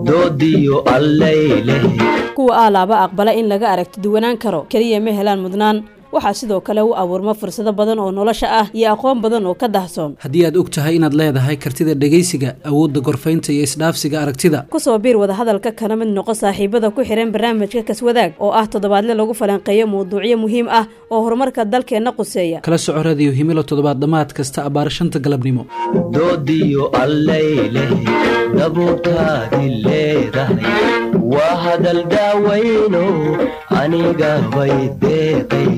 doodiyo allayleh kuwa aalaaba aqbala in laga aragti duwanaan karo keliya ma helaan mudnaan waxaa sidoo kale u abuurma fursado badan oo nolosha ah iyo aqoon badan oo ka dahsoon haddii aad og tahay inaad leedahay kartida dhegaysiga awoodda gorfaynta iyo isdhaafsiga aragtida kusoo biir wadahadalka kana mid noqo saaxiibada ku xihan barnaamijka kaswadaag oo ah toddobaadle lagu falanqeeyo mawduucyo muhiim ah oo horumarka dalkeenna quseeya kala soco radiyo himilo toddobaad dhammaad kasta abbaar shanta galabnimo doodiyo allayleh dabuurtaadi leedahay waa hadal daawayno aniga bay deeqay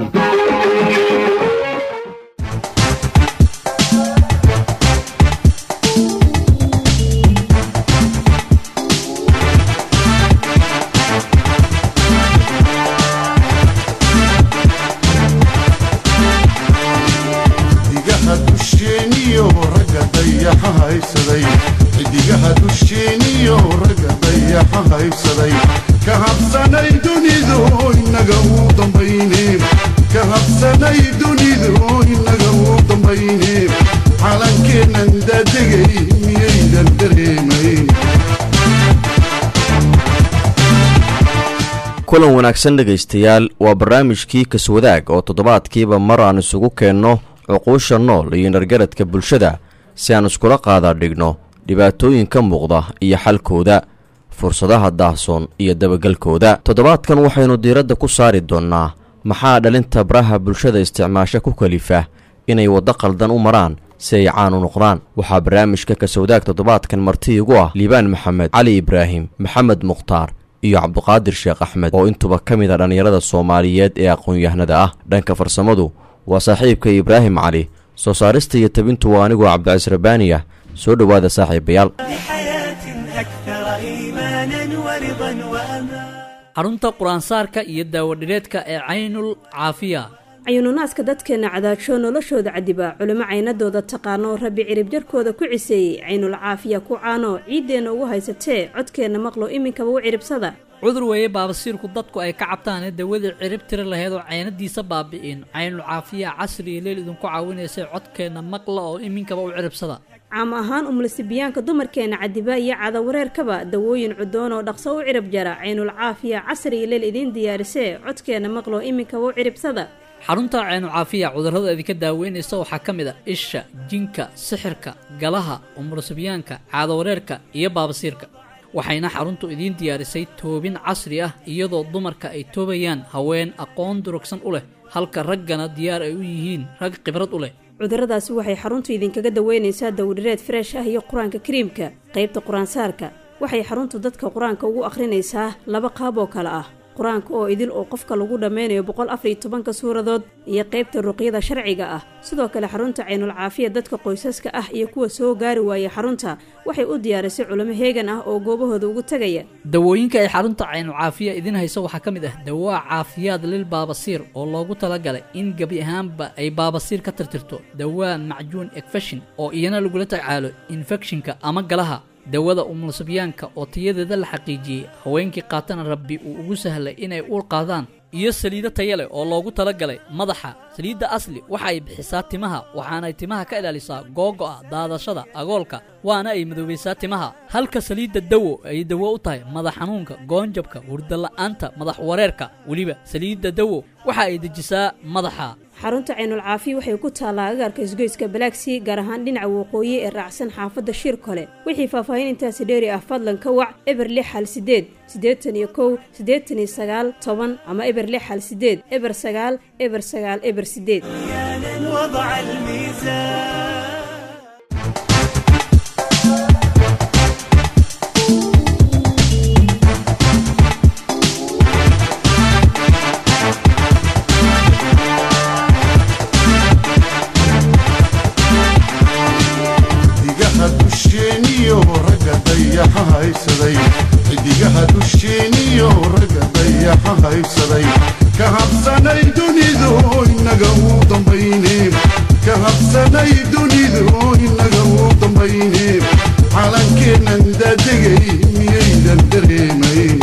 xidigaha dusheeniyo ragga dayaxa haysaday xidigaha dusheeniyo ragga dayaxa haysaday ka habsanay dunidu inaga uu dambayne ka habsanay dunidu inaga uu dambayne calankeennan daadegay miyaydan dareemayn kulan wanaagsan dhegaystayaal waa barnaamijkii kaswadaag oo toddobaadkiiba mar aan isugu keenno cuquusha nool iyo nargaradka bulshada si aan iskula qaadaa dhigno dhibaatooyinka muuqda iyo xalkooda fursadaha daahsoon iyo dabagelkooda toddobaadkan waxaynu diiradda ku saari doonnaa maxaa dhalinta baraha bulshada isticmaasha ku kalifa inay waddo qaldan u maraan si ay caan u noqdaan waxaa barnaamijka kaswadaag toddobaadkan marti igu ah liibaan maxamed cali ibraahim maxamed mukhtaar iyo cabduqaadir sheekh axmed oo intuba ka mid a dhallinyarada soomaaliyeed ee aqoon-yahanada ah dhanka farsamadu waa saaxiibka ibraahim cali soo saarista iyo tabintu waa anigoo cabdicais rabaani ah soo dhowaada saaxiibayaal لحياة أكثر إيمانا ورضا وأمان xarunta qur-aansaarka iyo daawadhireedka ee caynul caafiya cayuununaaska dadkeenna cadaajo noloshooda cadiba culimo caynadooda taqaano rabbi cirib jarkooda ku ciseeyey caynul caafiya ku caano ciiddeenna ugu haysatee codkeenna maqlo iminkaba u ciribsada cudur weeye baabasiirku dadku ay ka cabtaane dawadii cirib tiri laheyd oo caynadiisa baabi'in caynul caafiya casri iyo leel idinku caawinaysay codkeenna maqla oo iminkaba u ciribsada caam ahaan umulisibiyaanka dumarkeenna cadiba iyo cadawareerkaba dawooyin cudoon oo dhaqso u cirib jara caynul caafiya casri iyo leel idiin diyaarisee codkeenna maqlo iminkaba u ciribsada xarunta caynul caafiya cudurrada idinka daaweynaysa waxaa ka mid a isha jinka sixirka galaha umulusibyaanka caadawareerka iyo baabasiirka waxayna xaruntu idiin diyaarisay toobin casri ah iyadoo dumarka ay toobayaan haween aqoon durugsan u leh halka raggana diyaar ay u yihiin rag khibrad u leh cudurradaasi waxay xaruntu idinkaga daweynaysaa dawdhireed freesh ah iyo qur-aanka kariimka qaybta qur-aansaarka waxay xaruntu dadka qur-aanka ugu akhrinaysaa laba qaab oo kale ah qur-aanka oo idil oo qofka lagu dhammaynayo boqol afariyo tobanka suuradood iyo qaybta ruqyada sharciga ah sidoo kale xarunta caynul caafiya dadka qoysaska ah iyo kuwa soo gaari waayay xarunta waxay u diyaarisay culimo heegan ah oo goobahooda ugu tegaya dawooyinka ay xarunta caynul caafiya idiin hayso waxaa ka mid ah dawaa caafiyaad lil baabasiir oo loogu talagalay in gebi ahaanba ay baabasiir ka tirtirto dawaa macjuun ekfeshin oo iyana lagula tacaalo infekshinka ama galaha dawada umulusibyaanka oo tayadeeda la xaqiijiyey haweenkii qaatana rabbi uu ugu sahlay inay uur qaadaan iyo saliido taya leh oo loogu talagalay madaxa saliidda asli waxa ay bixisaa timaha waxaanay timaha ka ilaalisaa googo'a daadashada agoolka waana ay madoobaysaa timaha halka saliidda dawo ay dawo u tahay madax xanuunka goonjabka hurdala'aanta madax wareerka weliba saliidda dawo waxa ay dejisaa madaxa xarunta caynul caafiya waxay ku taallaa agaarka isgoyska balaagsii gaar ahaan dhinaca waqooyi ee raacsan xaafadda shiir kole wixii faahfaahin intaasi dheeri ah fadlan ka wac eber lix hal sideed siddeetan iyo kow siddeetan iyo sagaal toban ama eber lix hal sideed eber sagaal eber sagaal eber sideed وضع الميزان xidigaha dusheeniyo ragga dayaxa haysaday xidigaha dusheeniyo ragga dayaxa haysaday ka habsanay dunidu inaga uu dambayne ka habsanay dunidu inaga uu dambayne calankeennan daadegay miyaydan dareemayn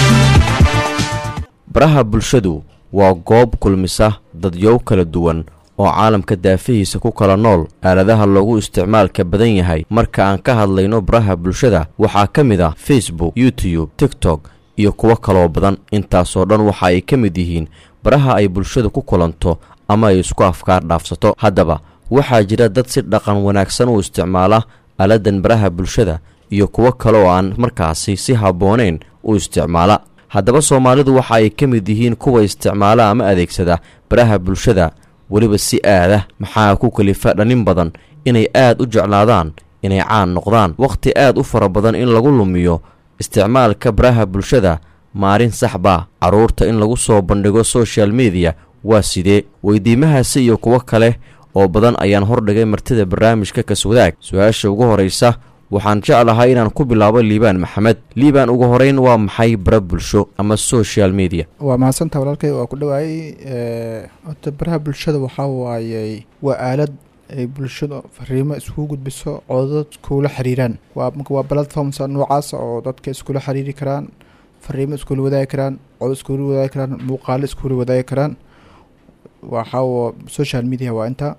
baraha bulshadu waa goob kulmisa dadyow kala duwan oo caalamka daafihiisa ku kala nool aaladaha loogu isticmaalka badan yahay marka aan ka hadlayno baraha bulshada waxaa ka mid ah facebook youtube tiktok iyo kuwo kaloo badan intaasoo dhan waxa ay ka mid yihiin baraha ay bulshada ku kulanto ama ay isku afkaar dhaafsato haddaba waxaa jira dad si dhaqan wanaagsan u isticmaala aaladan baraha bulshada iyo kuwo kale oo aan markaasi si habboonayn u isticmaala haddaba soomaalidu waxa ay ka mid yihiin kuwa isticmaala ama adeegsada baraha bulshada weliba si aadah maxaa ku kalifa dhalin badan inay aad u jeclaadaan inay caan noqdaan wakhti aad u fara badan in lagu lumiyo isticmaalka baraha bulshada maalin saxba carruurta in lagu soo bandhigo social mediya waa sidee weydiimahaasi iyo kuwo kale oo badan ayaan hordhigay martida barnaamijka kaswadaag su-aasha ugu horraysa waxaan jeclahay inaan ku bilaabo liibaan maxamed liibaan ugu horeyn waa maxay bara bulsho ama social media waa mahadsantaa walaalkay waa ku dhawaayey horta baraha bulshada waxaa waayey waa aalad ay bulshada fariimo iskugu gudbiso oo dad iskula xiriiraan waa marka waa platforms noocaas oo dadka iskula xiriiri karaan fariimo iskula wadaagi karaan cod iskula wadaagi karaan muuqaalo iskula wadaagi karaan waxaa social media waa inta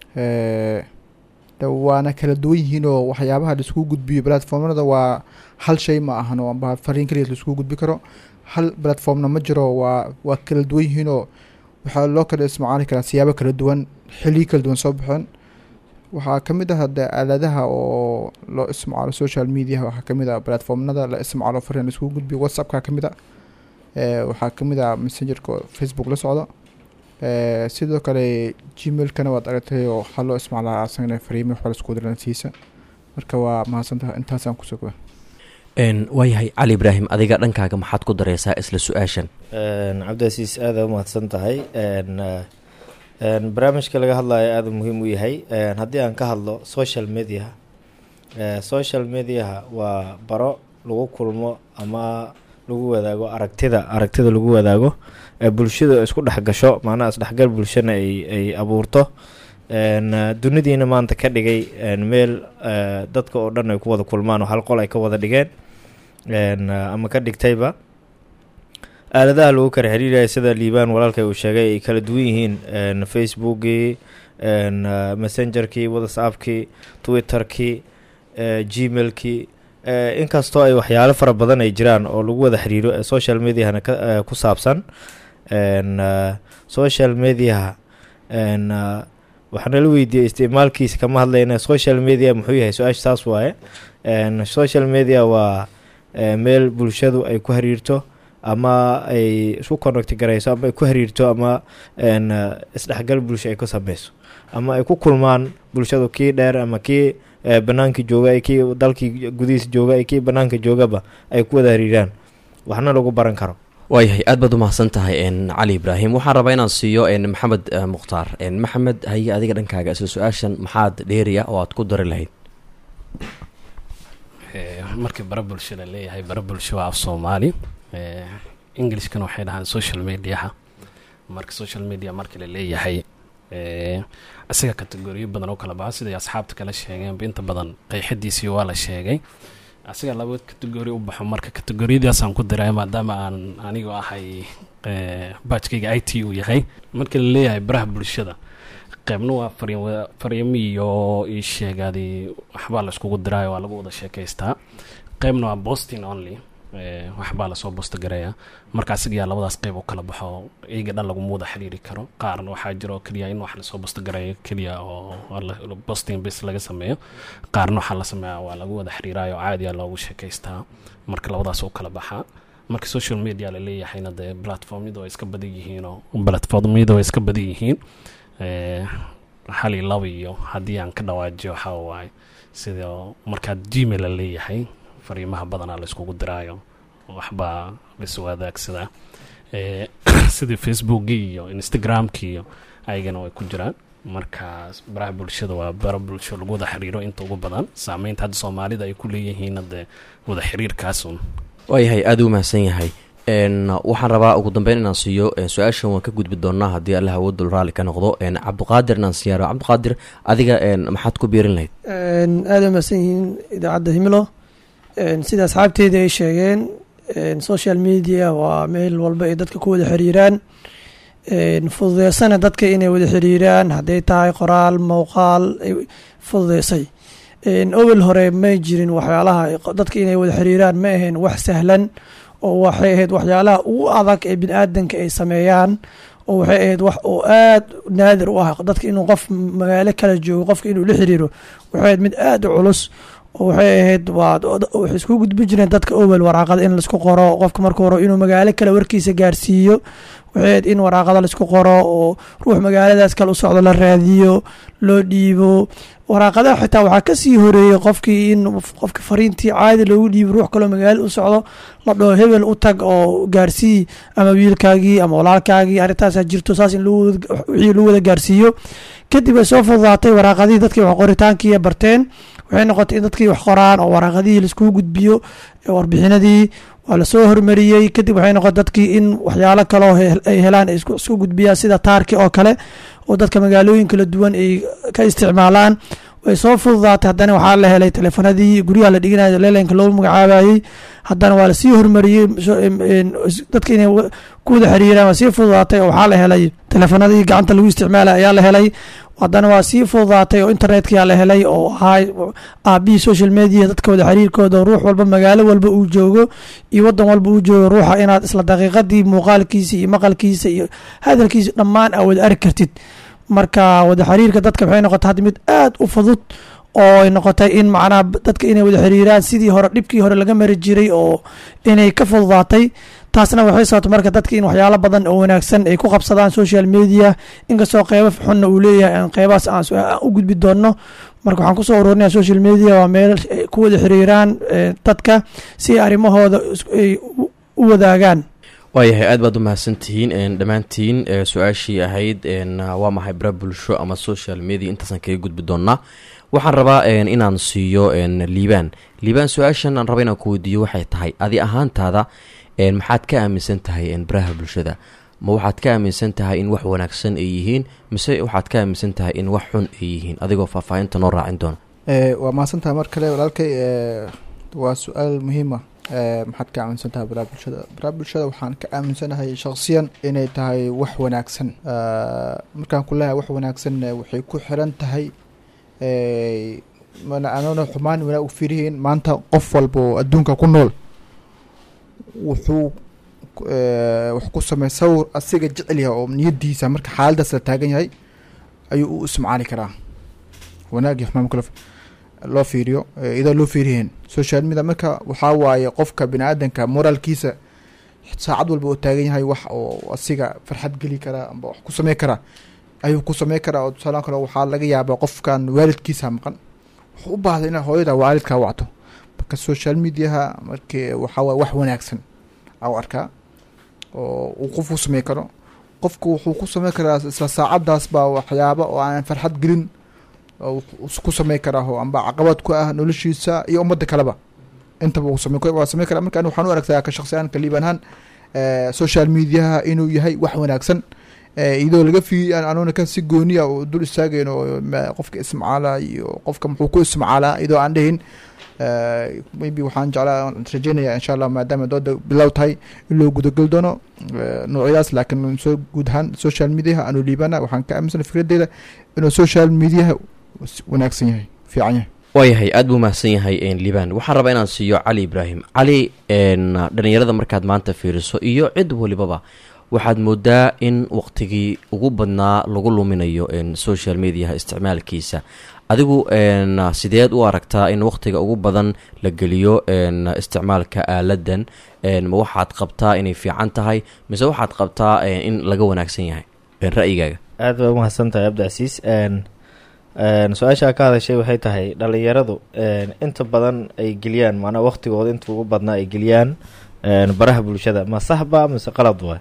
waana kala duwan yihiin oo waxyaabaha laiskugu gudbiyo platformnada waa hal shay ma ahan oo amba fariin kaliya laiskugu gudbi karo hal platformna ma jiro waa waa kala duwan yihiin oo waxaa loo kala isticmaali karaa siyaabo kala duwan xiliyo kala duwan soo baxeen waxaa ka mid ah de aaladaha oo loo isticmaalo social media waxaa ka mid ah platformnada la isticmaalo fariin laiskugu gudbiyo whatsappka ka mid a waxaa ka mid ah messengerka facebook la socdo sidoo kale gmailkana waad aragtay oo waxaa loo isticmaalaa asagana fariimo waxba lasku diransiisa marka waa mahadsantaha intaasaan kusoo goa waayahay cali ibraahim adiga dhankaaga maxaad ku dareysaa isla su-aashan cabdicasiis aada u mahadsan tahay barnaamijka laga hadlayo aada muhiim u yahay haddii aan ka hadlo social mediaha social mediaha waa baro lagu kulmo ama lagu wadaago aragtida aragtida lagu wadaago ee bulshada isku dhex gasho macnaha isdhexgal bulshana ay ay abuurto dunidiina maanta ka dhigay meel dadka oo dhan ay ku wada kulmaan oo hal qol ay ka wada dhigeen ama ka dhigtayba aaladaha lagu kala xiriiraya sida liibaan walaalkay uu sheegay ay kala duwan yihiin facebookii messengerkii whatsappkii twitterkii gmailkii inkastoo ay waxyaalo fara badan ay jiraan oo lagu wada xiriiro ee social mediahana ku saabsan social mediaha waxaana la weydiiyey isticmaalkiisa kama hadlayna social media muxuu yahay su-aasha saas waaye social media waa meel bulshadu ay ku xiriirto ama ay isku connect garayso ama ay ku xiriirto ama isdhexgal bulsho ay ku sameyso ama ay ku kulmaan bulshadu kii dheer ama kii banaanka jooga kii dalkii gudihiisa jooga kii banaanka joogaba ay ku wada xiriiraan waxna lagu baran karo waayahay aad baad u mahadsan tahay cali ibraahim waxaan rabaa inaan siiyo maxamed mukhtaar maxamed haye adiga dhankaaga isla su-aashan maxaad dheeriya oo aad ku dari lahayd markii bara bulsho la leeyahay bara bulsho waa af soomaali englishkana waxay dhahaan social mediaha marka social media marka la leeyahay isaga kategoriyo badan oo kala baxa siday asxaabta kala sheegeenba inta badan qeyxadiisii waa la sheegay asiga laba kategori u baxo marka kategoriyadaasaan ku diray maadaama aan anigu ahay baajkayga i t uu yahay marka la leeyahay baraha bulshada qeybna waa fariimo iyo ii sheegaadi waxbaa la iskugu diraayo waa lagu wada sheekaystaa qeybna waa bosting only waxbaa lasoo bosta gareeya marka asigayaa labadaas qeyb u kala baxo iyaga dhan laguma wada xiriiri karo qaarna waxaa jiro keliya in wax lasoo bosta gareeyo keliya oo bosting bas laga sameeyo qaarna waxaa la sameeya waa lagu wada xiriirayo caadiya loogu sheekaystaa marka labadaas u kala baxaa marka social media la leeyahayna dee platformyada way iska badan yihiinoo platformyada way iska badan yihiin hal iyo laba iyo haddii aan ka dhawaajiyo waxaa waaye sida markaad gmail la leeyahay fariimaha badanaa la iskugu diraayo waxbaa lais wadaagsadaa sidii facebookii iyo instagramkii iyo ayagana way ku jiraan marka baraha bulshada waa bara bulsho lagu wada xiriiro inta ugu badan saameynta hadda soomaalida ay ku leeyihiin dee wada xiriirkaasun waayahay aada u mahadsan yahay waxaan rabaa ugu dambeyn inaan siiyo su-aashan waan ka gudbi doonaa haddii allah awoodul raalli ka noqdo cabdiqaadir inaan siyaaro cabdiqaadir adiga maxaad ku biirin lahayd aada mahadsan yihiin idaacadda himilo sida asxaabteeda ay sheegeen social media waa meel walba ay dadka ku wada xiriiraan een, fududeysana dadka inay wada xiriiraan hadday tahay qoraal muuqaal ay fududeysay een, owel hore may jirin waxyaalaha dadka inay wada xiriiraan ma ahayn wax sahlan oo waxay ahayd waxyaalaha ugu adag ee bini-aadanka ay sameeyaan oo waxay ahayd wax oo aad naadir u ah dadka inuu qof magaalo kala joogo qofka inuu la xiriiro waxay ahayd mid aad u culus oo waxay ahayd waa waxay isku gudbi jireen dadka owel waraaqada in laisku qoro qofka marka hore inuu magaalo kale warkiisa gaarsiiyo waxay ahayd in waraaqada laisku qoro oo ruux magaaladaas kale u socdo la raadiyo loo dhiibo waraaqadaha xitaa waxaa kasii horeeyey qofkii in qofka fariintii caadi loogu dhiibo ruux kaloo magaalo u socdo la dhaho hebel u tag oo gaarsii ama wiilkaagii ama walaalkaagii arrintaasaa jirto saas in lagu wada- wixii lagu wada gaarsiiyo kadib ay soo fududaatay waraaqadihii dadkii wax qoritaankii barteen waxay noqotay in dadkii wax qoraan oo waraaqadihii laiskugu gudbiyo ee warbixinadii waa lasoo hormariyey kadib waxay noqotay dadkii in waxyaalo kaloo he- ay helaan ay isku isku gudbiyaan sida taarki oo kale oo dadka magaalooyin kala duwan ay ka isticmaalaan way soo fududaatay haddana waxaa la helay teleefanadii guryaha la dhiganayo leelanka loo magacaabayey haddana waa lasii hormariyey so- em- em, is- dadka inay wa- ku wada xiriiraan waa sii fududaatay oo waxaa la helay teleefanadii gacanta lagu isticmaalay ayaa la helay haddana waa sii fududaatay oo internetka la helay oo ahaa aabihii social media dadka wada xiriirkooda oo ruux walba magaalo walba uu joogo iyo wadan walba uu joogo ruuxa inaad isla daqiiqadii muuqaalkiisa iyo maqalkiisa iyo hadalkiisa dhammaan aa wada arki kartid marka wada xiriirka dadka waxay noqotay hadda mid aad u fudud oo ay noqotay in macnaha dadka inay wada xiriiraan sidii hore dhibkii hore laga mari jiray oo inay ka fududaatay taasna waxay sababtay marka dadka in waxyaalo badan oo wanaagsan ay ku qabsadaan social media inkastoo qeybo xunna uu leeyahay aan qeybahaas aan su- aan u gudbi doonno marka waxaan kusoo ururinaya social media waa meel ay ku wada xiriiraan eh, dadka si ay arrimahooda is- ay u- u wadaagaan waayahay aad baad u mahadsantihiin een, dhammaantiin ee, su-aashii ahayd een, waa maxay bara bulsho ama social media intaasaan kaga gudbi doonaa waxaan rabaa een, inaan siiyo een, liibaan liibaan su-aashan aan raba inaan ku weydiiyo waxay tahay adi ahaantaada een, maxaad ka aaminsan tahay een, baraha bulshada ma waxaad ka aaminsan tahay in wax wanaagsan ay yihiin mise waxaad ka aaminsan tahay in wax xun ay yihiin adigoo faahfaahinta noo raacin doona Eh, waa mahadsantaha mar kale walaalkay eh, waa su-aal muhiima maxaad ka aaminsan tahay baraha bulshada baraha bulshada waxaan ka aaminsanahay shakhsiyan inay tahay wax wanaagsan Eh, markaan ku leeyahay wax wanaagsan eh, waxay ku xiran tahay eh, mana anoona xumaan wanaag u fiirihiin maanta qof walba oo adduunka ku nool wuxuu eh, wax ku samey sawir asiga jecel yahay oo niyadiisa marka xaaladaas la taagan yahay ayuu u ismacaali karaa wanaag iyo xumaan kale loo fiiriyo eh, iyadoo loo fiiriyeen social media marka waxaa waaye qofka bini aadanka moraalkiisa saacad walba uu taagan yahay wax oo asiga farxad geli kara amba wax ku samey kara ayuu ku samey karaa oo tusaale kale waxaa laga yaabaa qofkan waalidkiisa maqan wuxuu u baahday inaa hooyada waalidkaa wacto marka social mediaha markii waxaa waaye wax wanaagsan au arkaa oo uu qof ku samey karo qofku wuxuu ku samey karaa isla saacadaas baa waxyaaba oo aan farxad gelin oo wuxuu ku samey karaa oo amba caqabad ku ah noloshiisa iyo ummadda kaleba intaba uu samey waa samey karaa marka ani waxaan u aragtaa ka shakhsiyan ka liiban ahaan eh, social mediaha inuu yahay wax wanaagsan eh, iyadoo laga fi anuuna kan si gooniya oo dul istaagayn oo ma- qofka ismacaala iyo qofka muxuu ku ismacaalaa iyadoo aan dhihin eh, maybe waxaan jeclaa rajeynaya insha allah maadaama dooda bilow tahay in loo gudageli doono eh, noocyadaas laakiin soo guud ahaan social mediaha aanu liibana waxaan ka aaminsanay fikradeyda inuu social mediaha s- wanaagsan yahay fiican yahay waayahay aad buu mahadsan yahay een, liibaan waxaan rabaa inaan siiyo cali ibraahim cali een, dhalinyarada markaad maanta fiiriso iyo cid walibaba waxaad moodaa in waqtigii ugu badnaa lagu luminayo een, social mediaha isticmaalkiisa adigu een, sideed u aragtaa in waqtiga ugu badan la geliyo een, isticmaalka aaladan een, ma waxaad qabtaa inay fiican tahay mise waxaad qabtaa een, in laga wanaagsan yahay een, ra'yigaaga aad baa umahadsan tahay abdicasiis n n su-aashaa ka hadashay waxay tahay dhalinyaradu n inta badan ay geliyaan macnaa waqtigooda inta ugu badnaa ay geliyaan n baraha bulshada ma saxba mise qalad waay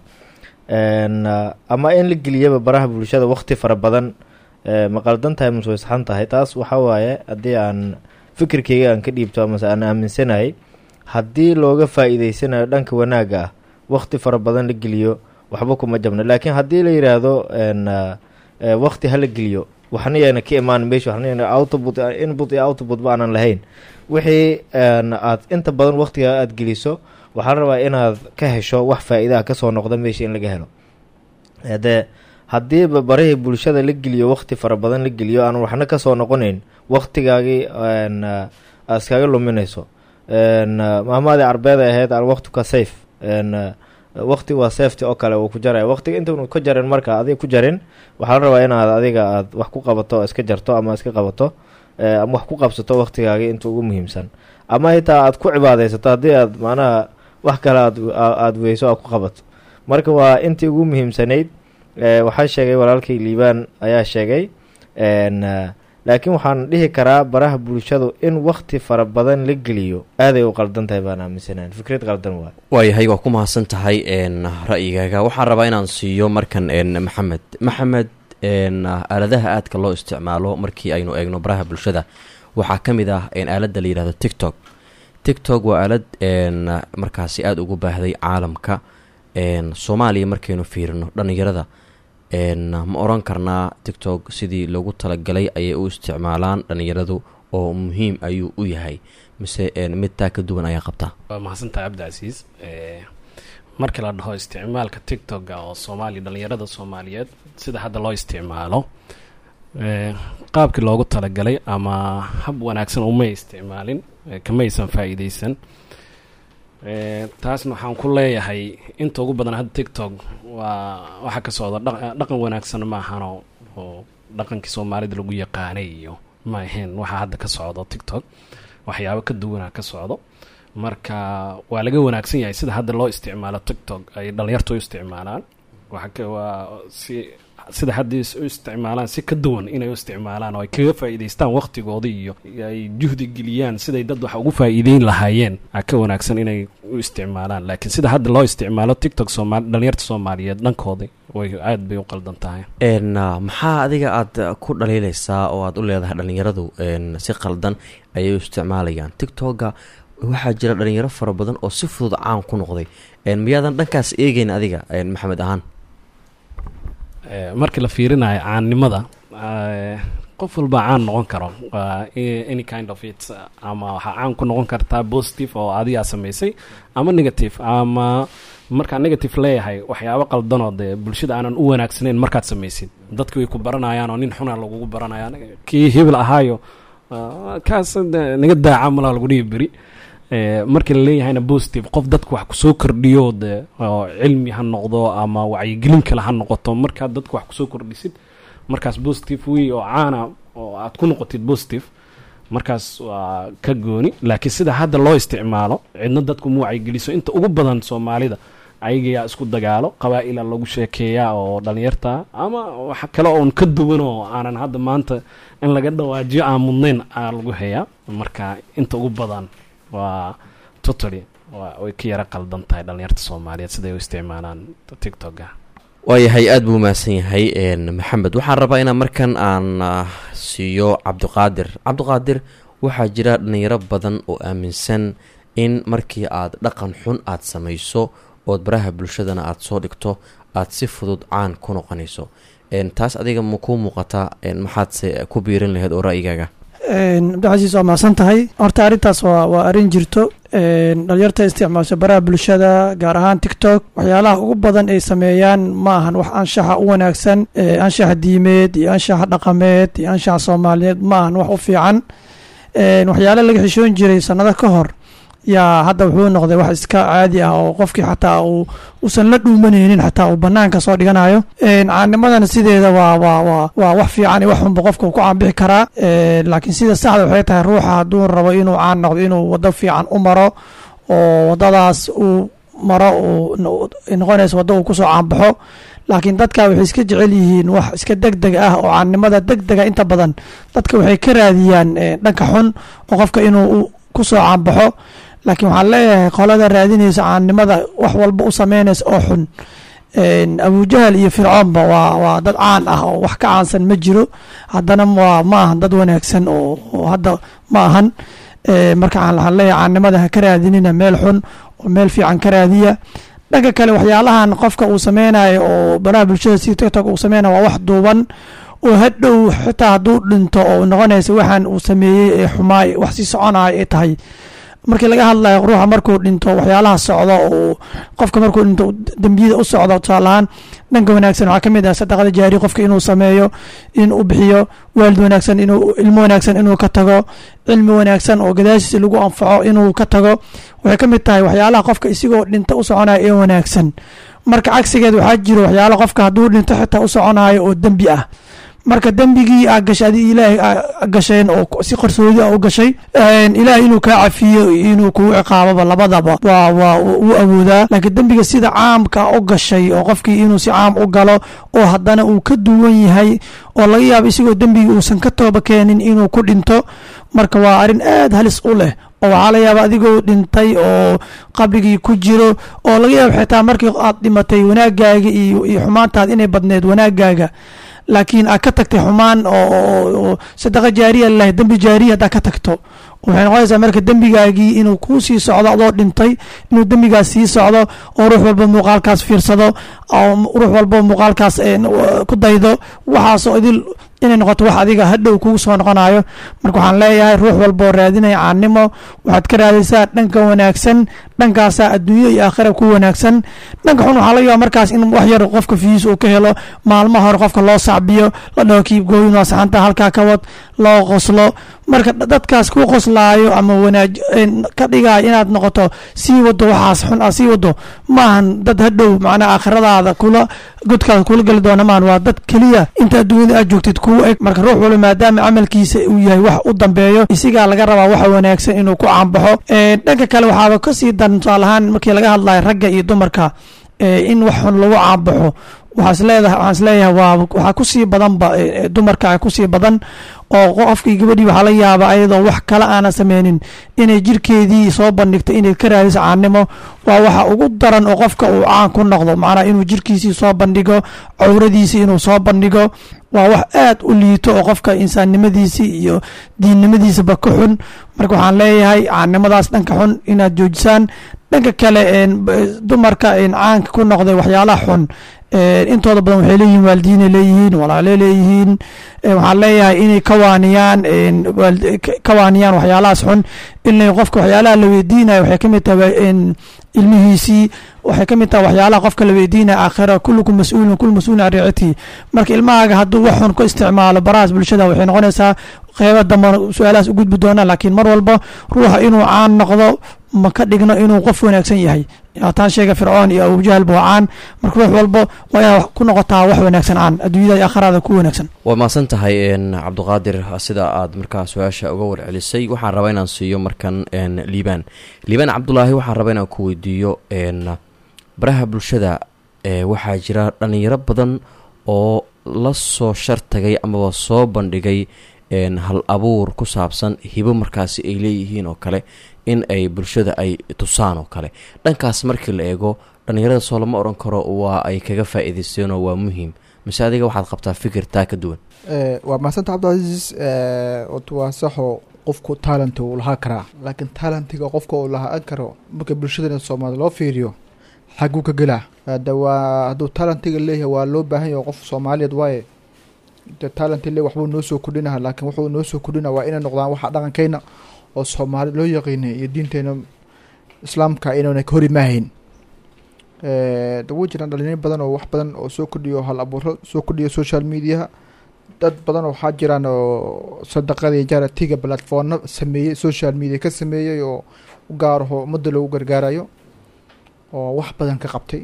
n ama in la geliyaba baraha bulshada waqti fara badan eh, ma qaldan tahay mise way saxan tahay taas waxaa waaye haddii aan fikirkeyga aan ka dhiibto amase aan aaminsanahay haddii looga faa-iideysanayo dhanka wanaagga ah waqti fara badan la geliyo waxba kuma jabno laakiin haddii la yidhaahdo n eh, waqti hala geliyo waxna yaana ka imaan meesha waxna yaana output input iyo output ba aanan lahayn wixii n aad inta badan waqtiga aad geliso waxaa la rabaa inaad ka hesho wax faa-iidaha kasoo noqda meesha in laga helo dee haddiiba barihii bulshada la geliyo waqti fara badan la geliyo aan waxna kasoo noqonayn waqtigaagii n aad iskaga luminayso n mahmaadii carbeed ay ahayd alwaqtuka safe n waqti waa safety oo kale uu ku jaraya waqtiga intaunu ka jarin marka adiga ku jarin waxaa la rabaa inaad adiga aad wax ku qabato oo iska jarto ama iska qabato eh, ama wax ku qabsato waqtigaagii inta ugu muhiimsan ama xitaa aad ku cibaadaysato haddii aad macnaha wax kale aad aada weyso aad ku qabato marka waa intii ugu muhiimsanayd eh, waxaa sheegay walaalkay liibaan ayaa sheegay n laakiin waxaan dhihi karaa baraha bulshadu in waqti fara badan la geliyo aaday u qaldan tahay baan aaminsanaan fikrad qaldan waay waayahay waa ku mahadsan tahay n ra'yigaaga waxaan rabaa inaan siiyo markan n maxamed maxamed n aaladaha aadka loo isticmaalo markii aynu eegno baraha bulshada waxaa ka mid ah n aaladda la yihahdo tiktok tiktok waa aalad n markaasi aada ugu baahday caalamka n soomaaliya markaynu fiirino dhallinyarada n ma oran karnaa tiktok sidii loogu talagalay ayay u isticmaalaan dhallinyaradu oo muhiim ayuu u yahay mise n mid taa ka duwan ayaa qabtaa waa mahadsantahay cabdicasiis markii la dhaho isticmaalka tiktok-ga oo soomaaliya dhallinyarada soomaaliyeed sida hadda loo isticmaalo qaabkii loogu talagalay ama hab wanaagsan umay isticmaalin kamaysan faa-iideysan taasna waxaan ku leeyahay inta ugu badan hadda tiktok waa waxaa ka socda dha dhaqan wanaagsan ma ahano oo dhaqankii soomaalida lagu yaqaanay iyo ma ahayn waxaa hadda ka socdo tiktok waxyaabo ka duwanaa ka socdo marka waa laga wanaagsan yahay sida hadda loo isticmaalo tiktok ay dhalinyartu u isticmaalaan waa si sida haddii u isticmaalaan si ka duwan inay u isticmaalaan oo ay kaga faa'iidaystaan waqtigooda iyo ay juhdi geliyaan siday dad wax ugu faa'iideyn lahaayeen a ka wanaagsan inay u isticmaalaan laakiin sida hadda loo isticmaalo tiktok soomaali dhalinyarta soomaaliyeed dhankooda way aad bay u qaldan tahay n maxaa adiga aada ku dhaliileysaa oo aada u leedahay dhallinyaradu n si qaldan ayay u isticmaalayaan tiktok-ga waxaa jira dhalinyaro fara badan oo si fudud caan ku noqday miyaadan dhankaas eegeyn adiga maxamed ahaan markii la fiirinayo caannimada qof walba caan noqon karo any kind of it ama waxaa caan ku noqon kartaa positive oo adigaa samaysay ama negative ama markaa negative leeyahay waxyaabo qaldanoo dee bulshada aanan u wanaagsanayn markaad samaysid dadki way ku baranayaan oo nin xuna lagugu baranaya kii hebel ahaayo kaas naga daaca malaa lagu dhihi beri markii la leeyahayna positive qof dadka wax kusoo kordhiyo de oo cilmi ha noqdo ama wacyigelin kale ha noqoto markaad dadka wax kusoo kordhisid markaas positive wey oo caana oo aad ku noqotid positive markaas waa ka gooni laakiin sida hadda loo isticmaalo cidna dadku ma wacyigeliso inta ugu badan soomaalida ayagayaa isku dagaalo qabaa-ila lagu sheekeeyaa oo dhalinyarta ama wax kale oon ka duwan oo aanan hadda maanta in laga dhawaajiyo aan mudnayn aa lagu hayaa marka inta ugu badan waa totally way ka yaro qaldan tahay dhalinyarta soomaaliyeed siday u isticmaalaan tiktok-ga waayahay aada buu mahadsan yahay maxamed waxaan rabaa inaan markan aan siiyo cabdiqaadir cabdiqaadir waxaa jira dhalinyaro badan oo aaminsan in markii aad dhaqan xun aad samayso ood baraha bulshadana aada soo dhigto aada si fudud caan ku noqonayso taas adiga ma kuu muuqataa maxaadse ku biirin lahayd oo ra'yigaaga cabdicasiis waa mahadsan tahay horta arrintaas waa waa arrin jirto dhalinyarta isticmaasho baraha bulshada gaar ahaan tiktok waxyaalaha ugu badan ay sameeyaan ma ahan wax anshaxa u wanaagsan anshaxa diimeed iyo anshaxa dhaqameed iyo anshaxa soomaaliyeed ma ahan wax u fiican waxyaala laga xishoon jiray sanado ka hor yaa hadda wuxuu noqday wax iska caadi ah oo qofkii xataa uu usan la dhuumanaynin xataa uu banaanka soo dhiganayo caanimadana sideeda waa waa waa waa wax fiican iyo wax xunba qofka ku caanbixi karaa laakiin sida saxda waxay tahay ruuxa hadduu rabo inuu caan noqdo inuu wado fiican u maro oo wadadaas uu maro uu noqonaysa waddo uu kusoo caanbaxo laakiin dadka waxay iska jecel yihiin wax iska deg deg ah oo caannimada deg dega inta badan dadka waxay ka raadiyaan dhanka xun oo qofka inuu kusoo caanbaxo laakiin waxaan leeyahay qolada raadinaysa caannimada wax walba u sameynaysa oo xun abujahal iyo fircoonba waa waa dad caan ah oo wax ka caansan ma jiro haddana waa ma ahan dad wanaagsan oo hadda ma ahan marka waxaan leeyahay caannimada ha ka raadinina meel xun oo meel fiican ka raadiya dhanka kale waxyaalahan qofka uu sameynayo oo baraha bulshada si tiktok uu sameynayo waa wax duuban oo hadhow xitaa hadduu dhinto oo noqonaysa waxaan uu sameeyey ee xumaay wax sii soconayo ay tahay markii laga hadlayo ruuxa markuu dhinto waxyaalaha socdo oo qofka markuu dhinto dembiyada u socdo tusaalahaan dhanka wanaagsan waxaa ka mid ah sadaqada jaari qofka inuu sameeyo inuu bixiyo waalid wanaagsan inuu ilmo wanaagsan inuu ka tago cilmi wanaagsan oo gadaashiisa lagu anfaco inuu ka tago waxay ka mid tahay waxyaalaha qofka isigoo dhinta u soconaya ee wanaagsan marka cagsigeed waxaa jiro waxyaala qofka hadduu dhinto xitaa u soconayo oo dembi ah marka dembigii aa gashay adi ilaahay aa gasheen oo si qarsoodi ah u gashay ilaahay inuu kaa cafiyo inuu kugu ciqaaboba labadaba waa waa u awoodaa laakiin dembiga sida caamka u gashay oo qofkii inuu si caam u galo oo haddana uu ka duwan yahay oo laga yaabo isagoo dembigii uusan ka tooba keenin inuu ku dhinto marka waa arrin aad halis u leh oo waxaa laga yaaba adigoo dhintay oo qabrigii ku jiro oo laga yaabo xitaa markii aad dhimatay wanaagaaga iyo iyo xumaantaad inay badneed wanaagaaga laakiin aad ka tagtay xumaan oo sadaqa jaariya lalahay dembi jaariya haddaad ka tagto waxay noqonaysaa marka dembigaagii inuu kuu sii socdo adoo dhintay inuu dembigaas sii socdo oo ruux walba muuqaalkaas fiirsado oo ruux walba muuqaalkaas ku daydo waxaasoo idil inay noqoto wax adiga hadhow kugu soo noqonayo marka waxaan leeyahay ruux walboo raadinaya caannimo waxaad ka raadaysaa dhanka wanaagsan dhankaasaa adduunyo iyo aakhira ku wanaagsan dhanka xun waxaa laga yaaba markaas in wax yar qofka fiis uu ka helo maalmaha hore qofka loo sacbiyo la dhaho kiibgooyin waa saxanta halkaa ka wad loo qoslo marka dadkaas ku qoslaayo ama wanaaj ka dhigayo inaad noqoto sii wado waxaas xun aad sii wado maahan dad hadhow macnaa aakhiradaada kula godkaada kula geli doona maahan waa dad keliya inta adduunyada aad joogtid kuu eg marka ruux walba maadaama camalkiisa uu yahay wax u dambeeyo isigaa laga rabaa waxa wanaagsan inuu ku caanbaxo dhanka kale waxaaba kasii daran tusaalahaan markii laga hadlayo ragga iyo dumarka in wax xun lagu caanbaxo waxaas leedahay waxaan isleeyahay waa waxaa kusii badanba dumarka kusii badan oo qofkii gabadhii waxaa laga yaaba ayadoo wax kale aanan sameynin inay jirkeedii soo bandhigto inay ka raadiso caannimo waa waxa ugu daran oo qofka uu caan ku noqdo macnaha inuu jirkiisii soo bandhigo cawradiisii inuu soo bandhigo waa wax aad u liito oo qofka insaannimadiisii iyo diinnimadiisaba ka xun marka waxaan leeyahay caannimadaas dhanka xun inaad joojisaan dhanka kale dumarka caanka ku noqday waxyaalaha xun intooda badan waxay leeyihiin waalidiinay leeyihiin walaale leeyihiin waxaan leeyahay inay ka waaniyaan ka waaniyaan waxyaalahaas xun in qofka waxyaalaha la weydiinayo waxay ka mid tahay ilmihiisii waxay ka mid tahay waxyaalaha qofka la weydiinaya aakhira kullukum mas-uulun kul mas-uulin can riicatihi marka ilmahaaga hadduu wax xun ku isticmaalo barahaas bulshada waxay noqonaysaa qeybo dambana su-aalahaas u gudbi doonaan laakiin mar walba ruuxa inuu caan noqdo ma ka dhigno inuu qof wanaagsan yahay taan sheega fircoon iyo abujahal buu caan marka ruux walba waa inaad ku noqotaa wax wanaagsan caan adduunyada iyo aakhirada ku wanaagsan waa mahadsan tahay cabdiqaadir sida aad markaa su-aasha uga warcelisay waxaan rabaa inaan siiyo markan liibaan liibaan cabdulaahi waxaan rabaa inaan ku weydiiyo baraha bulshada waxaa jira dhalinyaro badan oo la soo shartagay amaba soo bandhigay hal abuur ku saabsan hibo markaasi ay leeyihiin oo kale in ay bulshada ay tusaan oo kale dhankaas markii la eego dhallinyarada soo lama odhan karo waa ay kaga faa-iideysteenoo waa muhiim mise adiga waxaad qabtaa fikir taa ka duwan waa mahadsanta cabdicasiis waa saxo qofku talent uu lahaa karaa laakiin talentiga qofka uu lahaan karo marka bulshadana soomaalida loo fiiriyo xaguu ka gelaa hada waa hadduu talentiga leeyahay waa loo baahan yahay qof soomaaliyeed waaye de talent le waxbuu noo soo kordhinaha laakiin wuxuu noo soo kordhina waa inay noqdaan waxa dhaqankeyna oo soomaali loo yaqiinay iyo diinteena islaamka inaana ka hori maahayn wuu jiraan dhalinyaro badan oo wax badan oo soo kordhiyo hal abuuro soo kordhiyo social mediaha dad badan oo waxaa jiraan oo sadaqada iyo jaratiga platformna sameeyey social media ka sameeyey oo u gaaraho ummadda loogu gargaarayo oo wax badan ka qabtay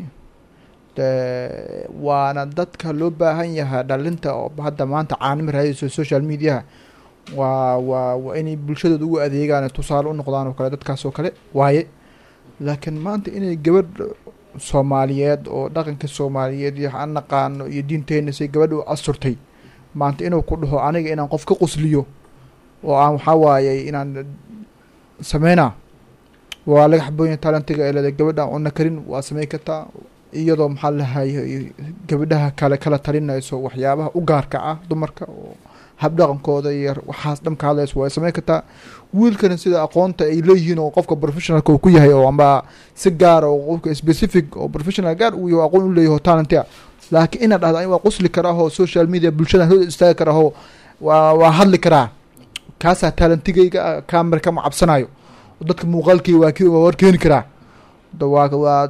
waana dadka loo baahan yahaa dhalinta oo hadda maanta caanimo raadayso social mediaha waa waa waa inay bulshadooda ugu adeegaan tusaale u noqdaan oo kale dadkaas oo kale waaye laakiin maanta inay gabadh soomaaliyeed oo dhaqanka soomaaliyeed iyo aan naqaano iyo diinteena say gabadha u asurtay maanta inuu ku dhaho aniga inaan qof ka qusliyo oo aan waxaa waaye inaan sameynaa waa laga xaboonya talentiga ee leeda gabadha aan cunno karin waa sameyn kartaa iyadoo maxaa lahay gabadhaha kale kala talinayso waxyaabaha u gaarka ah dumarka oo habdhaqankooda iyo waxaas dhan ka hadlayso waa sameyn kartaa wiilkana sida aqoonta ay leeyihiin oo qofka professionalka uu ku yahay oo amba si gaara oo qofka specific oo professional gaar uu yahay aqoon u leeyahay oo talentia laakiin inaad dhahda waa qusli karaahoo social media bulshada hooda istaagi karaahoo waa waa hadli karaa kaasaa talentigayga camera kama cabsanayo dadka muuqaalkii waa ki waa war keeni karaa da waa waa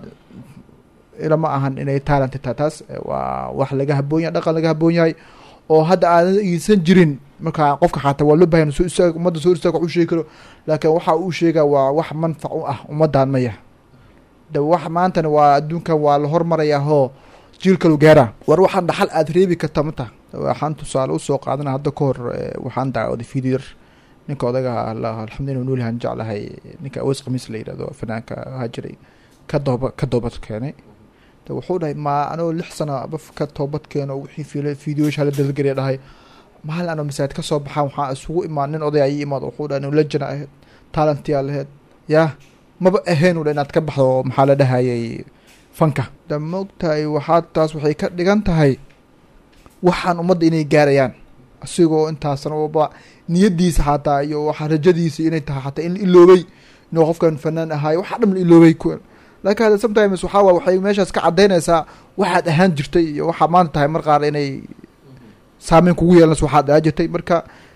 ilama ahan inay talent tahay taas waa wax laga haboon yahay dhaqan laga haboon yahay oo hadda aanan iisan jirin marka qofka xataa waa loo bahan soo istaag ummadda soo istaag wax u sheegi karo laakiin waxa uu sheegaa waa wax manfac u ah ummaddan maya de wax maantana waa adduunkan waa la hormarayaa hoo jiilkalu gaara war waxaan dhaxal aada reebi karta mata waxaan tusaale usoo qaadana hadda ka hor waxaan dacwaday video yar ninka odaga alxamdulillah nuulihan jeclahay ninka aweys khamiis la yidhahdo fanaanka ahaa jiray ka dooba ka doobad keenay de wuxuu dhahay ma anoo lix sano baf ka toobad keeno wixii fil videoyasha la dalgeliya dhahay maalin anoo masaajid ka soo baxaan waxaa isugu imaan nin oday ayi imaad wuxuu dhahay inu lejana ahayd talentiyaa laheyd yaa maba ahayn u dha inaad ka baxdo maxaa la dhahayay fanka da moogtahay waxaa taas waxay ka dhigan tahay waxaan ummadda inay gaarayaan asigoo intaasna ba niyadiisa xataa iyo waxaa rajadiisa inay tahay xataa in la iloobay inuu qofkan fanaan ahaayo waxaa dhan la iloobay laakiin hadda sometimes waxaa waa waxay meeshaas ka caddaynaysaa waxaad ahaan jirtay iyo waxaa maanta tahay mar qaar inay saameyn kugu yeelanayso waxaad ahaan jirtay marka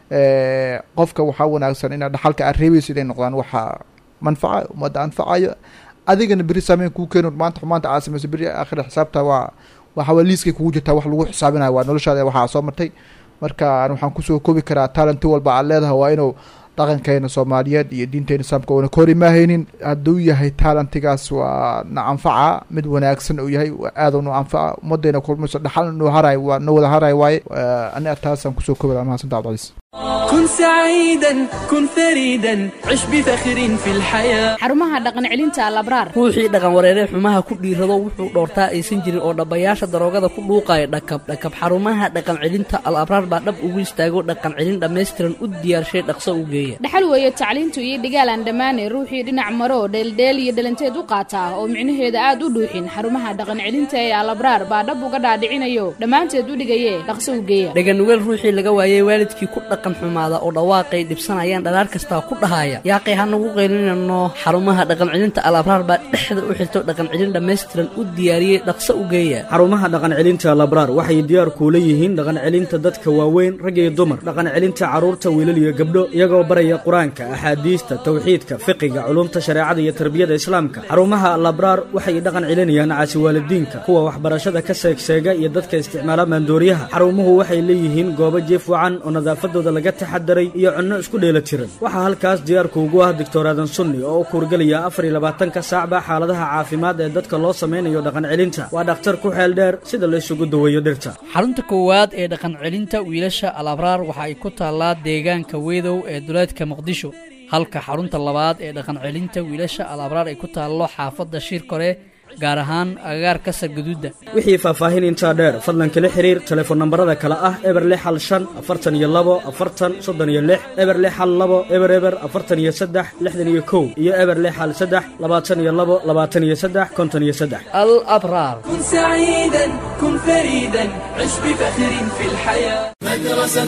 qofka waxaa wanaagsan inaad dhaxalka aad reebayso inay noqdaan waxa manfaca ummadda anfacayo adigana beri saameyn kuu keeno maanta xumaanta aad samayso beri aakhira xisaabta waa waxaa liiskay kugu jirtaa wax lagu xisaabinayo waa noloshaada waxaa soo martay marka an waxaan kusoo koobi karaa talenti walba aad leedahay waa inuu dhaqankeena soomaaliyeed iyo diinteena islaamka oona ka hor imaahaynin hadduu yahay talentigaas waa na anfaca mid wanaagsan uu yahay aada nu anfaca ummaddeena kulmayso dhaxal nu haray waa no wada haray waaye aniga taasaan kusoo koobi lahaa mahadsantaa cabdicaliis كن سعيدا كن فريدا عش بفخر في الحياة xarumaha dhaqan celinta alabraar ruuxii dhaqan wareeree xumaha ku dhiirado wuxuu dhoortaa aysan jirin oo dhabbayaasha daroogada ku dhuuqaya dhakab dhakab xarumaha dhaqan celinta al abraar baa dhab ugu istaago dhaqan celin dhammaystiran u diyaarshay dhaqso u geeya dhaxal weeye tacliintu iyo dhigaal aan dhammaane ruuxii dhinac maro dheeldheel iyo dhalanteed u qaataa oo micnaheeda aad u dhuuxin xarumaha dhaqan celinta ee alabraar baa dhab uga dhaadhicinayo dhammaanteed u dhigaye dhaqso u geeya dhaganugeel ruuxii laga waayey waalidkii ku dhaqan xumaada oo dhawaaqay dhibsanayaan dhalaar kastaa ku dhahaya yaaqay hanagu qaylinano xarumaha dhaqan celinta al abraar baa dhexda u xirto dhaqan celin dhammaystiran u diyaariyey dhaqso u geeya xarumaha dhaqan celinta labraar waxay diyaar kuula yihiin dhaqan celinta dadka waaweyn rag iyo dumar dhaqan celinta carruurta wiilal iyo gabdho iyagoo baraya qur-aanka axaadiista tawxiidka fiqiga culumta shareecada iyo tarbiyada islaamka xarumaha labraar waxay dhaqan celinayaan caasi waalidiinka kuwa waxbarashada ka seegseega iyo dadka isticmaala maandooriyaha xarumuhu waxay leeyihiin goobo jiif wacan oo nadaafadooda laga taxadaray iyo cunno isku dheela tiran waxaa halkaas diyaarku ugu ah doctor aadan sunni oo u kuurgelaya afar iyo labaatanka saacba xaaladaha caafimaad ee dadka loo samaynayo dhaqan celinta waa dhakhtar ku xeel dheer sida la isugu daweeyo dhirta xarunta koowaad ee dhaqan celinta wiilasha al abraar waxa ay ku taallaa deegaanka weedow ee duleedka muqdisho halka xarunta labaad ee dhaqan celinta wiilasha al abraar ay ku taallo xaafadda shir kore gaar ahaan agagaarka sargaduudda wixii faahfaahin intaa dheer fadlan kala xiriir telefoon nambarada kale ah eber lix hal shan afartan iyo labo afartan soddon iyo lix eber lix hal labo eber eber afartan iyo saddex lixdan iyo kow iyo eber lix hal saddex labaatan iyo labo labaatan iyo saddex konton iyo saddex al abraar كن سعيدا كن فريدا عش بفخر في الحياة مدرسة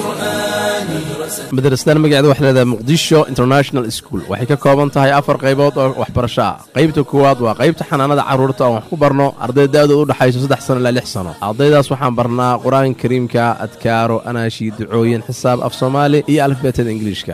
القرآن madrasadan magaceeda waxay leedahay muqdisho international school waxay ka kooban tahay afar qaybood oo waxbarasho ah qaybta koowaad waa qaybta xanaanada carruurta oon wax ku barno arday da-dooda u dhexayso saddex sano ilaa lix sano ardaydaas waxaan barnaa qur-aanka kariimka adkaaro anaashi ducooyin xisaab af soomaali iyo alifbeetada ingiliishka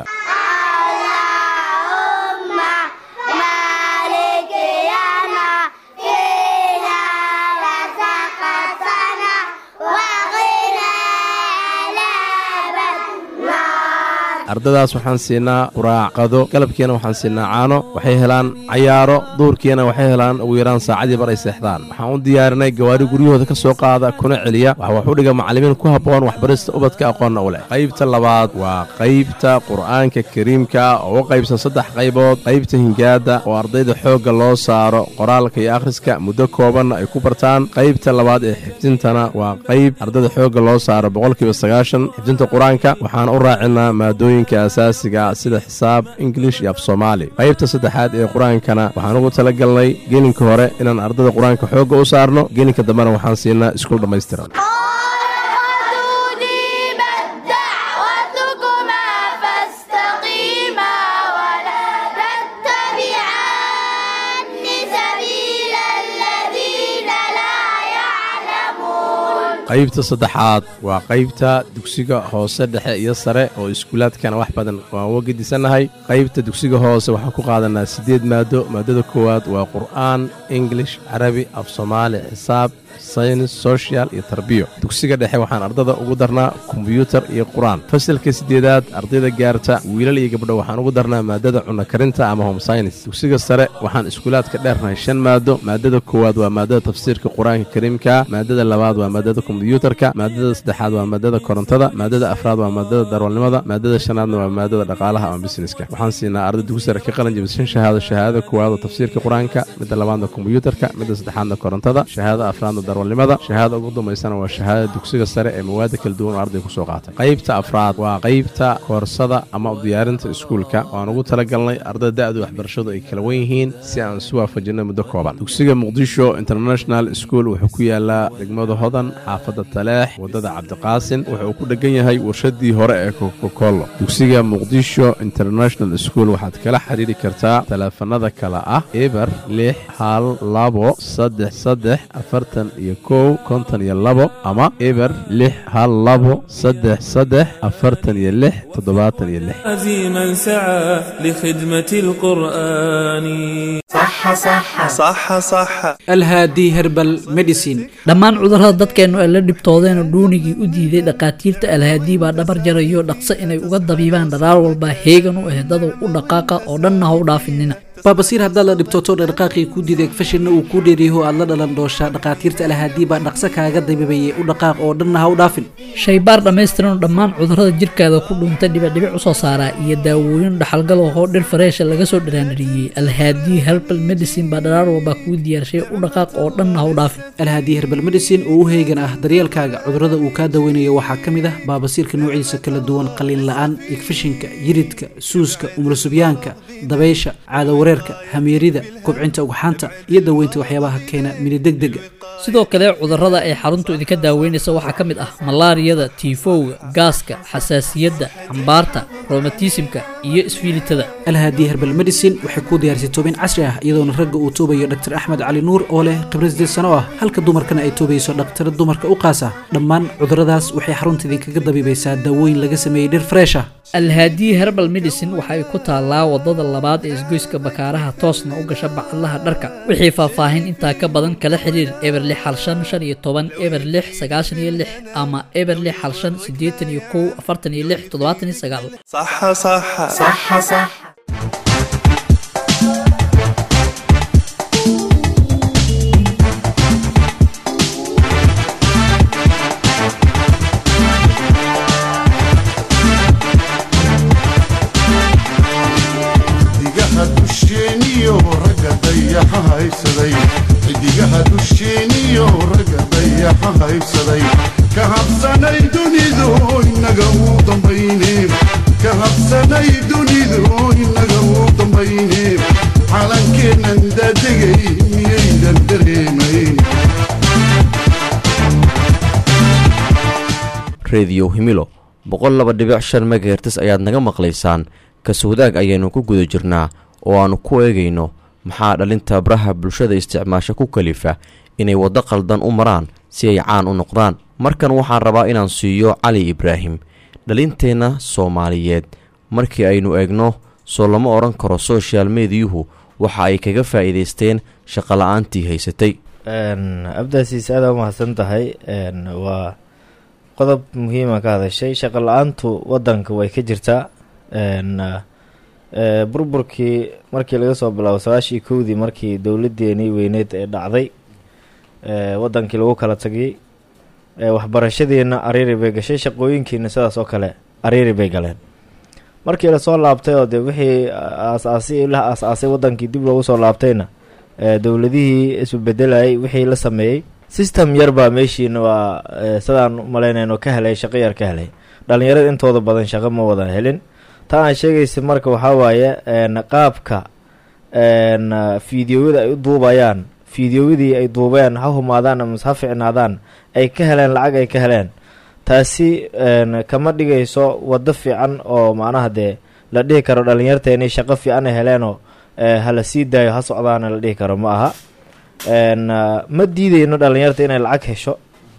ardadaas waxaan siinaa quraacqado galabkiina waxaan siinaa caano waxay helaan cayaaro duurkiina waxay helaan ugu yaraan saacadii bar ay seexdaan waxaan u diyaarinay gawaari guryahooda ka soo qaada kuna celiya waxa wax u dhiga macallimiin ku habboon waxbarista ubadka aqoonna u leh qaybta labaad waa qaybta qur'aanka kariimka oo u qaybsan saddex qaybood qaybta hingaada oo ardayda xoogga loo saaro qoraalka iyo akhriska muddo koobanna ay ku bartaan qaybta labaad ee xifdintana waa qayb ardayda xoogga loo saaro boqolkiiba sagaashan xifdinta qur-aanka waxaan u raacinaa maadooyin asaasiga sida xisaab ingilish iyo af soomaali qaybta saddexaad ee qur-aankana waxaan ugu tala galnay gelinka hore inaan ardada qur-aanka xoogga u saarno gelinka dambena waxaan siinaa iskuul dhammaystiran qaybta saddexaad waa qaybta dugsiga hoose dhexe iyo sare oo iskuulaadkana wax badan waan uga gedisannahay qaybta dugsiga hoose waxaan ku qaadanaa siddeed maado maadada koowaad waa qur'aan ingilish carabi af soomaali xisaab saynis social iyo tarbiyo dugsiga dhexe waxaan ardada ugu darnaa kombyuutar iyo qur-aan fasalka siddeedaad ardayda gaarta wiilal iyo gabdho waxaan ugu darnaa maadada cunno karinta ama home science dugsiga sare waxaan iskuulaadka dheernahay shan maado maadada koowaad waa maadada tafsiirka qur-aanka kariimka maadada labaad waa maadada kombyuutarka maadada saddexaad waa maadada korontada maadada afraad waa maadada darwalnimada maadada shanaadna waa maadada dhaqaalaha ama busineska waxaan siinaa arday dugsi sare ka qalin jabis shan shahaado shahaadada koowaad oo tafsiirka qur-aanka midda labaadna kombyuutarka midda saddexaadna korontada shahaadada afraadna darwalnimada shahaada ugu dambaysana waa shahaadada dugsiga sare ee mawaada kala duwan oo arday ku soo qaatay qaybta afraad waa qaybta koorsada ama u diyaarinta iskuulka waan ugu talagalnay ardada da'du waxbarashadu ay kala wen yihiin si aan isu waafajinno muddo kooban dugsiga muqdisho international school wuxuu ku yaalaa degmada hodan xaafadda taleex waddada cabdiqaasin wuxuu ku dhegan yahay warshadii hore ee kokokolo dugsiga muqdisho international school waxaad kala xiriiri kartaa taleefanada kale ah eber lix hal labo saddex saddex afartan iyo kow konton iyo labo ama eber lix hal labo saddex saddex afartan iyo lix toddobaatan iyo lix عزيما سعى لخدمة القرآن صح صح صح صح alhaadi herbal medicine dhammaan cudurrada dadkeennu ay la dhibtoodeen oo dhuunigii u diiday dhakhaatiirta alhaadii baa dhabar jarayo dhaqso inay uga dabiibaan dharaar walba heegan u ehdadow u dhaqaaqa oo dhanna ha u dhaafinina baabasiir haddaad la dhibtooto dhaqaaqii kuu diiday fashinna uu kuu dheeriyaho aad la dhalan dooshaa dhakhaatiirta alhaadii baa dhaqso kaaga dabiibayay u dhaqaaq oo dhanna ha u dhaafin shaybaar dhammaystiran oo dhammaan cudurrada jirkaada ku dhuuntay dhibicdhibic u soo saaraa iyo daawooyin dhaxalgal oo dhir fareesha laga soo dhiraanadhiyey alhaadii herbal medicine baa dharaar walba kuu diyaarshay u dhaqaaq oo dhanna ha u dhaafin alhaadii herbal medicine oo u heegan ah daryeelkaaga cudurrada uu kaa daweynayo waxaa ka mid ah baabasiirka noociisa kala duwan qalin la'aan igfishinka yiridka suuska umulusubyaanka dabaysha caadawareerka hamiirida kobcinta ugxaanta iyo daweynta waxyaabaha keena minidegdega sidoo kale cudurrada ay xaruntu idinka daaweynaysa waxaa ka mid ah malaariyada tiifowga gaaska xasaasiyadda cambaarta romatismka iyo isfiilitada alhaadii herbal medicine waxay kuu diyaarisay toobin casri ah iyadoona ragga uu toobayo dr axmed cali nuur oo leh khibrad sideed sano ah halka dumarkana ay toobayso dhakhtara dumarka u qaasa dhammaan cudurradaas waxay xarunta idinkaga dabiibaysaa daawooyin laga sameeyey dhir freesha alhaadii herbal medicine waxa ay ku taallaa wadada labaad ee isgoyska bakaaraha toosna u gasha bacadlaha dharka wixii faahfaahin intaa ka badan kala xiriir eber lix hal shan shan iyo toban eber lix sagaashan iyo lix ama eber lix hal shan siddeetan iyo kow afartan iyo lix toddobaatan iyo sagaal صح صح صح صح xidigaha dusheeniyo ragga dayaxa haysaday xidigaha dusheeniyo ragga dayaxa haysaday ka habsanay dunidu inaga uu dambayne ka habsanay dunidu inaga uu dambayne calankeennan daadegay miyaydan dareemayn rediyo himilo boqol laba dhibic shan megahertes ayaad naga maqlaysaan kaswadaag ayaynu ku guda jirnaa oo aannu ku eegayno maxaa dhalinta baraha bulshada isticmaasha ku kalifa inay waddo qaldan u maraan si ay caan u noqdaan markan waxaan rabaa inaan siiyo cali ibraahim dhalinteenna soomaaliyeed markii aynu eegno soo lama odhan karo soshal mediyuhu waxa ay kaga faa'iidaysteen shaqola'aantii haysatay abdaasiis aada u mahadsan tahay waa qodob muhiima ka hadashay shaqo la-aantu wadanka way ka jirtaa burburkii markii laga soo bilaabo sagaashii kowdii markii dowladeenii weyneed ee dhacday wadankii lagu kala tagay waxbarashadiina ariiri bay gashay shaqooyinkiina sidaas oo kale ariiri bay galeen markii lasoo laabtay oo de wixii aasaasi la aas-aasay wadankii dib loogu soo laabtayna dowladihii isbedelayay wixii la sameeyey system yar baa meeshiina waa sidaan umalaynayno ka helay shaqo yar ka helay dhalinyarada intooda badan shaqo ma wadan helin ta aan sheegaysa marka waxaa waaye qaabka fideoyada ay u duubayaan fideoyadii ay duubeen ha humaadaan ama ha ficnaadaan ay ka heleen lacag ay ka heleen taasi kama dhigayso waddo fiican oo macnaha dee la dhihi karo dhalinyarteeni shaqo fiican ay heleenoo hala sii daayo ha socdaana la dhihi karo ma aha ma diideyno dhalinyarta inay lacag hesho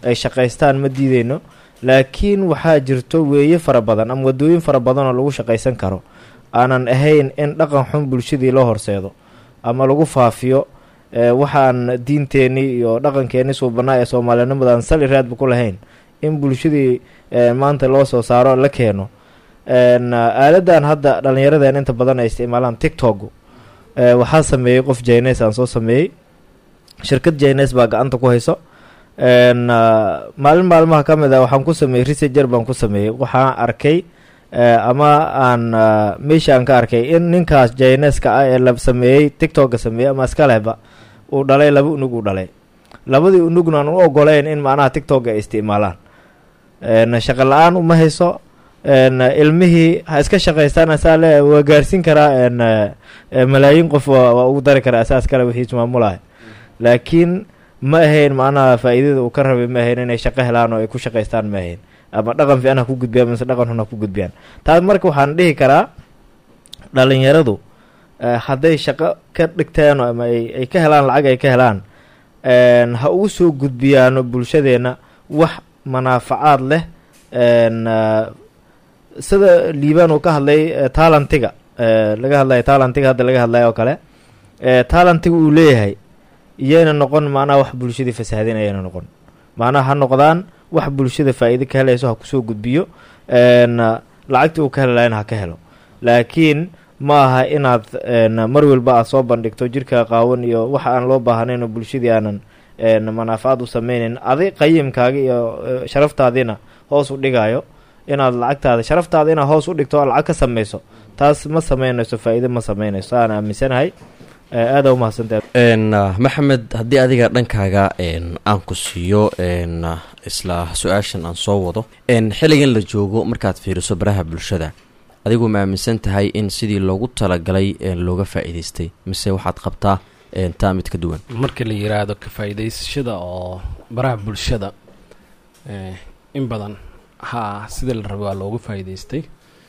ay shaqaystaan ma diideyno laakiin waxaa jirto weeye fara badan ama wadooyin fara badan oo lagu shaqaysan karo aanan ahayn in dhaqan xun bulshadii loo horseedo ama lagu faafiyo ee waxaan diinteenii iyo dhaqankeenii suubanaa ee soomaalinimadan sali raadba ku lahayn in bulshadii ee, maanta loo soo saaro la keeno een, aaladan hadda dhallinyaradeen inta badan ay isticmaalaan tiktok ee, waxaa sameeyey qof jines aan soo sameeyey shirkad jines baa gacanta ku hayso een, ah, maalin maalmaha ka mid ah waxaan ku sameeyey researcher baan ku sameeyey waxaan arkay eh, ama aan ah, meesha aan ka arkay in ninkaas jineska ah ee la sameeyey tiktoka sameeyey ama iskaleba uu dhalay laba unug uu dhalay labadii unugna aan u ogoleyn in macnaha tiktok ay isticmaalaan een, shaqo la-aan uma hayso een, ilmihii ha iska shaqaystaan asaa le waa gaarsiin karaa een, eh, malaayiin qof waa waa ugu dari karaa asaas kale wixiis maamulahay laakiin ma ahayn macnaha faa'iidada uu ka rabay ma ahayn inay shaqo helaan oo ay ku shaqaystaan ma ahayn ama dhaqan fiican ha ku gudbiyaan mise dhaqan xun ha ku gudbiyaan taas marka waxaan dhihi karaa dhalinyaradu eh, hadday shaqo ka dhigtaan ama ay ay ka helaan lacag ay ka helaan een, ha ugu soo gudbiyaano bulshadeenna wax manaafacaad leh een, ah, sida liibaan uu ka hadlay eh, talentiga eh, laga hadlayo talentiga hadda laga hadlayo oo kale eh, talentiga uu leeyahay iyayna noqon macnaha wax bulshadii fasaadin ayayna noqon macnaha ha noqdaan wax bulshada faa'iido ka helayso ha kusoo gudbiyo een, lacagtii uu ka heli lahayna ha ka helo laakiin ma aha inaad een, mar walba aad soo bandhigto jirka qaawan iyo waxa aan loo baahnayn oo bulshadii aanan een, manaafacaad u sameynayn adi qayimkaaga iyo eh, sharaftaadiina hoos u dhigayo inaad lacagtaada sharaftaada inaad hoos u dhigto oo lacag ka sameyso taas ma sameynayso faa'iido ma sameynayso aan aaminsanahay Eh, aada u mahadsantahay n maxamed haddii adiga dhankaaga n aan ku siiyo n isla su-aashan aan soo wado n xilligan la joogo markaad fiiriso baraha bulshada adigu ma aaminsan tahay in sidii loogu talagalay n looga faa'iidaystay mise waxaad qabtaa n taa mid ka duwan marka la yiraahdo ka faa'iidaysashada oo baraha bulshada eh, in badan haa sidii la rabay waa loogu faa'iidaystay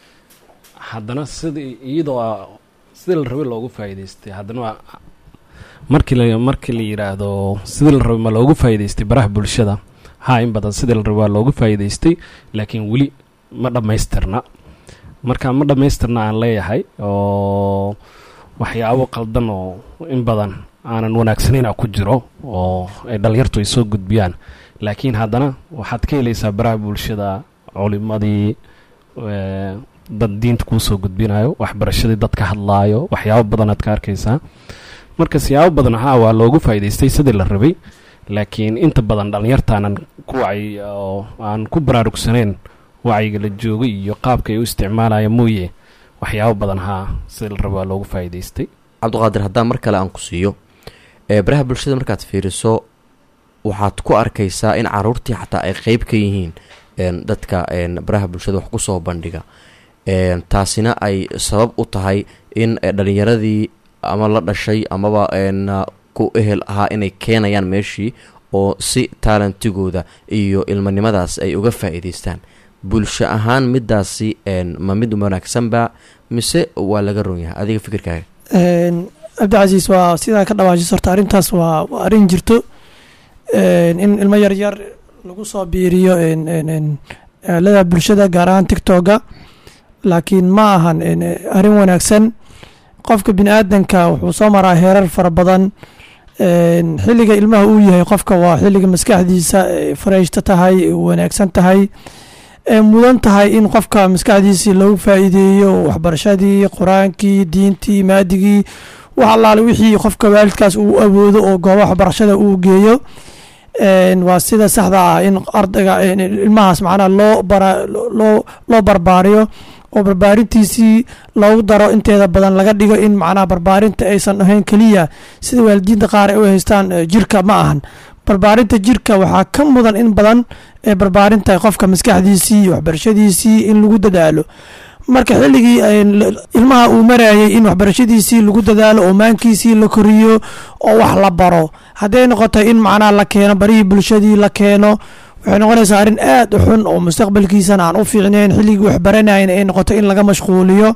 haddana sidii iyadoo aa- sidii la rabay loogu faa'iidaystay haddana waa markii la markii la yiraahdo sidii la rabay ma loogu faa'iidaystay baraha bulshada haa in badan sidii la rabay waa loogu faa'iidaystay laakiin weli ma dhammaystirna marka ma dhammaystirna aan leeyahay oo waxyaabo qaldan oo in badan aanan wanaagsanayna ku jiro oo ay dhalinyartu ay soo gudbiyaan laakiin haddana waxaad ka helaysaa baraha bulshada culimadii eh, dad diinta kuu soo gudbinayo waxbarashadii dad ka hadlaayo waxyaabo badan aad ka arkaysaa marka siyaabo badan haa waa loogu faa'iidaystay sidii la rabay laakiin inta badan dhalinyartaanan ku wacyi oo aan ku baraarugsanayn wacyiga la joogay iyo qaabka ay u isticmaalaya mooye waxyaabo badan haa sidii la rabay waa loogu faa'iidaystay cabdiqaadir haddaan mar kale aan ku siiyo ee baraha bulshada markaad fiiriso waxaad ku arkaysaa in caruurtii xataa ay qeyb ka yihiin n dadka n baraha bulshada wax kusoo bandhiga n taasina ay sabab u tahay in eh, dhalinyaradii ama la dhashay amaba n ku ehel ahaa inay keenayaan meeshii oo si taalantigooda iyo ilmanimadaas ay uga faa'iidaystaan bulsho ahaan midaasi n ma mid wanaagsanba mise waa laga ron yahay adiga fikirkaaga Een, cabdicasiis waa sidaa ka dhawaajis horta arrintaas waa waa arrin jirto Een, in ilmo yar yar lagu soo biiriyo een, een, een, aalada bulshada gaar ahaan tiktoka laakiin ma ahan een, arrin wanaagsan qofka bini aadanka wuxuu soo maraa heerar fara badan Een, xilliga ilmaha uu yahay qofka waa xilliga maskaxdiisa ay fareyshta tahay ay wanaagsan tahay ee mudan tahay in qofka maskaxdiisii lagu faa'iideeyo waxbarashadii qur-aankii diintii maadigii wax allaale wixii qofka waalidkaas uu awoodo oo goobo waxbarashada uu geeyo Een, waa sida saxda ah in ardayga in ilmahaas macnaha loo bara loo loo barbaariyo oo barbaarintiisii loogu daro inteeda badan laga dhigo in macnaha barbaarinta aysan ahayn keliya sida waalidiinta qaar ay u haystaan eh, jirka ma ahan barbaarinta jirka waxaa ka mudan in badan ee barbaarinta qofka maskaxdiisii iyo waxbarashadiisii in lagu dadaalo marka xilligii ay l- ilmaha uu marayay in waxbarashadiisii lagu dadaalo oo maankiisii la koriyo oo wax la baro hadday noqoto in macnaha la keeno barihii bulshadii la keeno waxay noqonaysaa arrin aad u xun oo mustaqbalkiisana aan u fiicnayn xilligii wax baranayna ay noqoto in laga mashquuliyo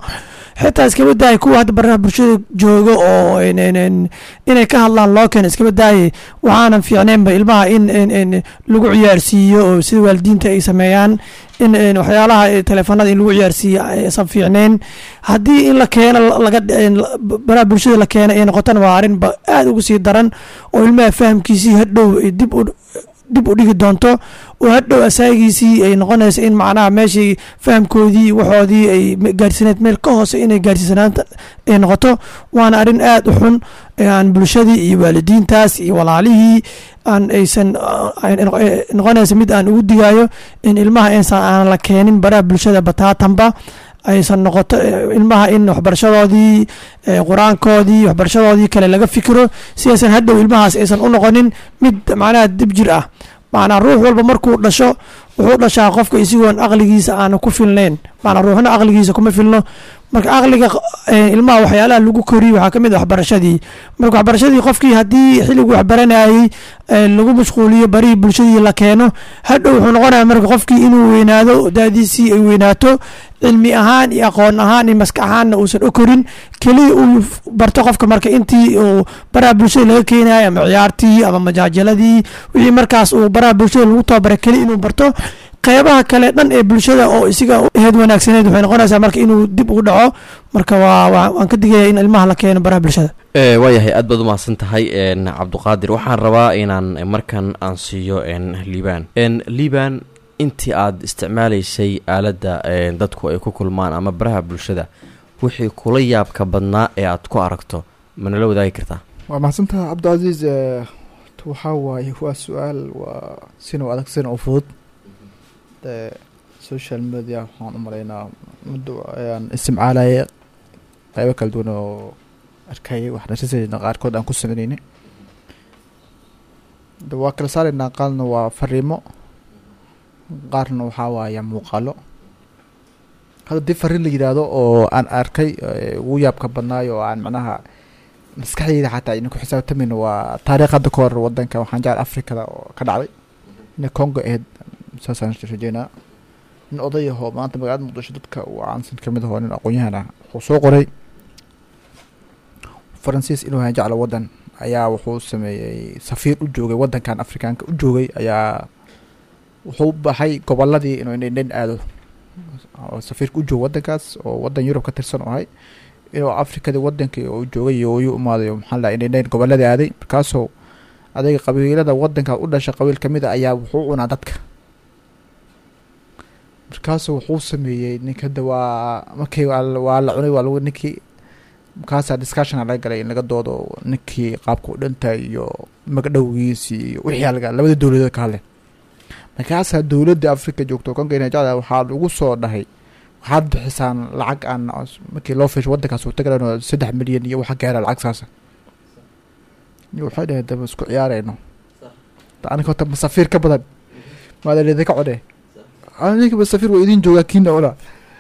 xitaa iskaba daaya kuwa hadda baraha bulshada jooga oo in- in- in- inay ka hadlaan loo keeno iskaba daayay waxaanan fiicnaynba ilmaha in in- in lagu ciyaarsiiyo oo sida waalidiinta ay sameeyaan in in waxyaalaha eh, teleefanada in lagu ciyaarsiiyo aysan fiicnayn haddii in la keeno laga in la- baraha bulshada la keeno ay noqotana waa arrin ba aada ugu sii daran oo ilmaha fahamkiisii hadhow ay dib u dib u dhigi doonto oo hadhow asaagiisii ay noqonayso in macnaha meeshii fahamkoodii waxoodii ay me- gaarsiineed meel ka hoose inay gaarsiisanaanta ay noqoto waana arrin aada u xun ee aan bulshadii iyo waalidiintaas iyo walaalihii aan aysan ah, ay noq- eh, noqonaysa mid aan ugu digaayo in ilmaha insan aan la keenin baraha bulshada bataatanba aysan noqoto eh, ilmaha in waxbarashadoodii eh, qur-aankoodii waxbarashadoodii kale laga fikiro si aysan hadhow ilmahaas aysan u noqonin mid macnaha dib jir ah macnaa ruux walba markuu dhasho wuxuu dhashaa qofka isigoon aqligiisa aanu ku filnayn macnaa ruuxna aqligiisa kuma filno marka aqliga eh, ilmaha waxyaalaha lagu koriyo waxaa ka mid ah waxbarashadii marka waxbarashadii qofkii haddii xilliguu waxbaranayay eh, lagu mashquuliyo barihii bulshadii la keeno hadhow wuxuu noqonaya marka qofkii inuu weynaado daadiisii ay weynaato cilmi ahaan iyo aqoon ahaan iyo maskax ahaanna uusan u korin keliya uu f- barto qofka marka intii uu baraha bulshada laga keenayo ama ciyaartii ama majaajaladii wixii markaas uu baraha bulshada lagu tababaray keliya inuu barto qeybaha kale dhan ee bulshada oo isiga aheed wanaagsaneed waxay noqonaysaa marka inuu dib ugu dhaco marka waa waa- waan ka digaya in ilmaha la keeno baraha bulshada ee waayahay aad baad u mahadsan tahay n cabduqaadir waxaan rabaa inaan markan aan siiyo n liibaan n liibaan intii aad isticmaalaysay aaladda n dadku ay ku kulmaan ama baraha bulshada wixii kula yaabka badnaa ee aad ku aragto manala wadaagi kartaa waa mahadsantaha cabdicasiis eh, waxaa waaye waa su-aal waa sina u adag sina u fudud de social media waxaan u malaynaa muddo ayaan isticmaalaya qeybo kala duwan oo arkayay waxnasasayna qaarkood aan ku sameynayna de waa kala saaraynaa qaarna waa fariimo qaarna waxaa waaya muuqaalo hadda dii fariin la yidhaahdo oo aan arkay eh, ugu yaabka badnaayo oo aan macnaha maskaxdeyda xataa ayna ku xisaabtamayno waa taariikh hadda ka hor wadanka waxaan jecel afrikada oo ka dhacday inay congo ahayd saasaan rajeynaa nin oday ahoo maanta magaalada muqdisho dadka uu caansan ka mid ahoo nin aqoon-yahan ah wuxuu soo qoray faransiis inuu yahay jeclo wadan ayaa wuxuu sameeyey safiir u joogay wadankan afrikaanka u joogay ayaa wuxuu baxay goboladii inuu indhin aado oo safiirka u joogo wadankaas oo wadan yurub ka tirsan u ahay inuu afrikada wadankii uu joogay iyo uu imaaday oo maxaa la indhin goboladii aaday markaasoo adayga qabiilada wadanka u dhasha qabiil kamid a ayaa wuxuu cunaa dadka markaasuu wuxuu sameeyey ninka hadda waa markii waa la- waa la cunay waa lagu ninkii markaasaa discussiona laga galay in laga doodo ninkii qaabka u dhintay iyo magdhowgiisi iyo wixii laga labada dowladood ka hadle markaasaa dowladda afrika joogto konga najada waxaa lagu soo dhahay waxaad bixisaan lacag aan markii loo fiisho wadankaas uu tagalan saddex milyan iyo waxa gaara lacag saasa iyo waxay dhaheen daba isku ciyaarayno aniga horta masafiir ka badan maadalida ka codhe aniga masafiir waa idin joogaa kiina cuna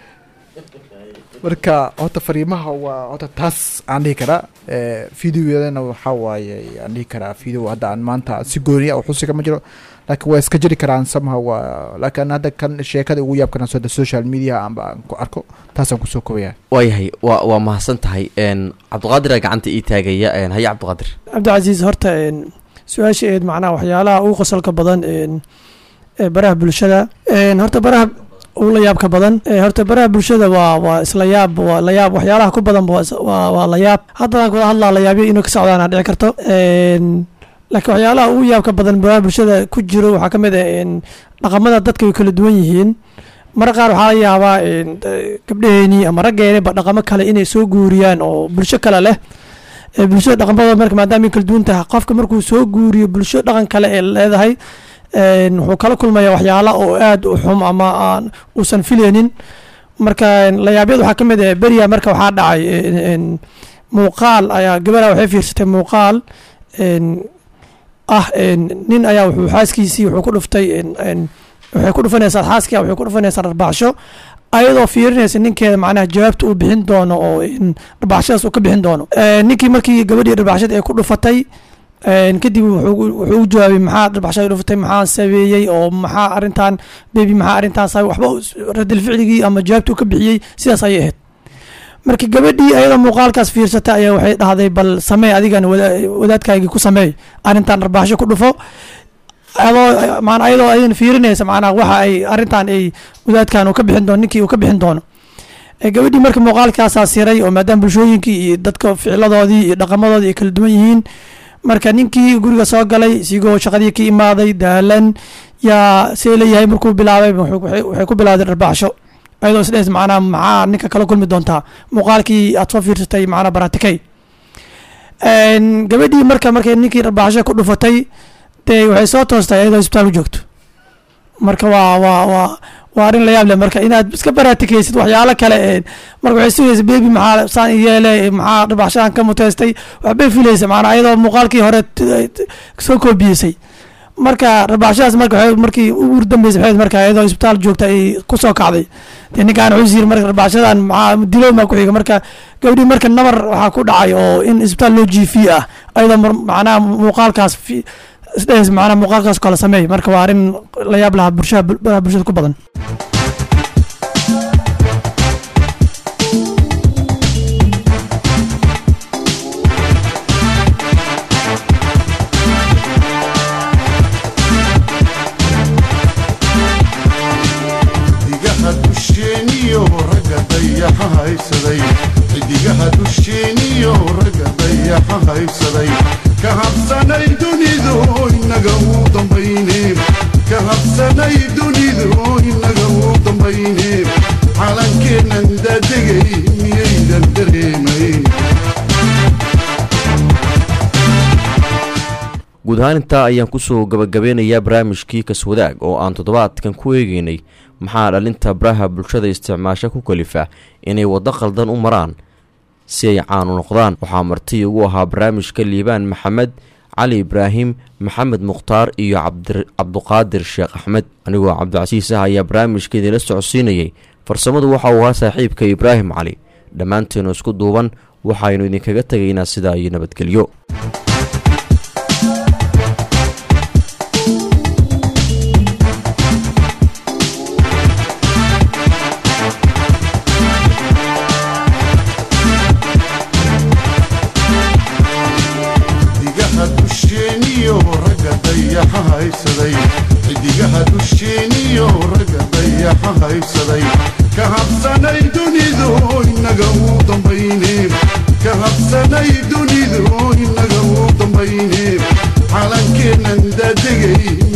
marka horta fariimaha waa horta taas aan dhihi karaa videoyadana waxaa waaye aan dhihi karaa video hadda aan maanta si gooniya u xusi kama jiro laakiin waa iska jiri karaan samaha waa laakiin hadda kan sheekada ugu yaabkana soo social media aanba aan ku arko taasaan kusoo kobaya waayahay waa waa mahadsan tahay n cabdiqaadir aa gacanta ii taagaya n haye cabdiqaadir cabdicasiis horta een, su-aasha eed macnaha waxyaalaha ugu qosolka badan een, ee baraha bulshada een, horta baraha ugu la yaabka badan ee, horta baraha bulshada waa waa isla yaab waa la yaab waxyaalaha ku badan waa is- waa waa la yaab haddaan kula hadlaa la yaabyo inuu ka socdaana dhici karto een, laakiin waxyaalaha ugu yaabka badan baraha bulshada ku jiro waxaa ka mid ah een, dhaqamada dadka way kala duwan yihiin marka qaar waxaa laga yaabaa een, de- gabdhaheenii ama raggeeniba dhaqamo kale inay soo guuriyaan oo bulsho kale leh ee bulshada dhaqamadooda marka maadaama ay kala duwan tahay qofka markuu soo guuriyo bulsho dhaqan kale ee leedahay een, wuxuu kala kulmaya waxyaala oo aad u xum ama aan uusan filaynin marka layaabyada waxaa ka mid ah beriya marka waxaa dhacay een, een, muuqaal ayaa gabadha waxay fiirsatay muuqaal een, ah een, nin ayaa wuxuu xaaskiisii wuxuu ku dhuftay een, een, waxay ku dhufanaysaa xaaskii waxay ku dhufanaysaa dharbaaxsho ayadoo fiirinaysa ninkeeda macnaha jawaabta uu bixin doono oo in dharbaaxshadaas uu ka bixin doono Eh, ninkii markii gabadhii dharbaaxshada ay ku dhufatay een, kadib wuxuu wuxuu u jawaabay maxaa dharbaaxshada dhufatay maxaa sabeeyey oo maxaa arrintan bebi maxaa arrintaan sabay waxba uu- radil ficligii ama jawaabta uu ka bixiyey sidaas ayay ahayd marka gabadhii ayadoo muuqaalkaas fiirsata ayaa waxay dhahday bal samee adigan wada- wadaadkaagii ku sameey arrintan arbaaxsho ku dhufo adoo maana ayadoo aydan fiirinaysa macnaha waxa ay arrintan ay wadaadkan uu ka bixin doono ninkii uu ka bixin doono Eh, gabadhii marka muuqaalkaasaa siray oo maadaama bulshooyinkii iyo dadka ficiladoodii iyo dhaqamadoodii ay kala duwan yihiin marka ninkii guriga soo galay isigoo shaqadii ka imaaday daalan yaa see leeyahay markuu bilaabay wuxuu- waxay waxay ku bilawday dharbaaxsho ayadoo isdhehes macnaha maxaa ninka kala kulmi doontaa muuqaalkii aad soo fiirsatay macnaha baratikay Een, gabadhii marka markay ninkii dharbaaxsho ku dhufatay dee waxay soo toostay ayadoo isbitaal u joogto marka waa waa waa waa arrin la yaab leh marka inaad iska baratikaysid waxyaalo kale ee marka waxay sugaysa bebi maxaa saan i yeele maxaa dharbaaxshahan ka muteystay waxbay filaysa macnaa ayadoo muuqaalkii hore t- t- soo koobiyesay marka dharbaaxshadaas marka waxay markii ugu dambeysay waxay marka ayadoo isbitaal joogta ay ku soo kacday dee ninkaan wuxuu yiri marka dharbaaxshadan maxaa dilow maa ku xiga marka gabdhii marka nabar waxaa ku dhacay oo in isbitaal loo jiifiye ah ayadoo mar- macnaha muuqaalkaas fi- isdhehes macnaha muuqaalkaas kala sameey marka waa arrin la yaab lahaa bulshada baraha bulshada ku badan xidigaha dusheeniyo ragga dayaxa haysaday xidigaha dusheeniyo ragga dayaxa haysaday ka habsanay dunidu inaga uu dambayne ka habsanay dunidu inaga uu dambayne calankeennan daadegay miyaydan dareemayn guud ahaan intaa ayaan kusoo gabagabeynayaa barnaamijkii kaswadaag oo aan toddobaadkan ku eegeynay maxaa dhalinta baraha bulshada isticmaasha ku kalifa inay waddo khaldan u maraan si ay caan u noqdaan waxaa marti ugu ahaa barnaamijka liibaan maxamed cali ibraahim maxamed mukhtaar iyo cabdir- cabduqaadir sheekh axmed anigoo cabdicasiis ah ayaa barnaamijka idinla socodsiinayay farsamadu waxa uu ahaa saaxiibka ibraahim cali dhammaanteenu isku duuban waxaynu idinkaga tegaynaa sidaa iyo nabadgelyo xidigaha dusheeniyo ragga dayaxa haysaday xidigaha dusheeniyo ragga dayaxa haysaday ka habsanay dunidu inaga uu dambayne ka habsanay dunidu inaga uu dambayne calankeennan daadegay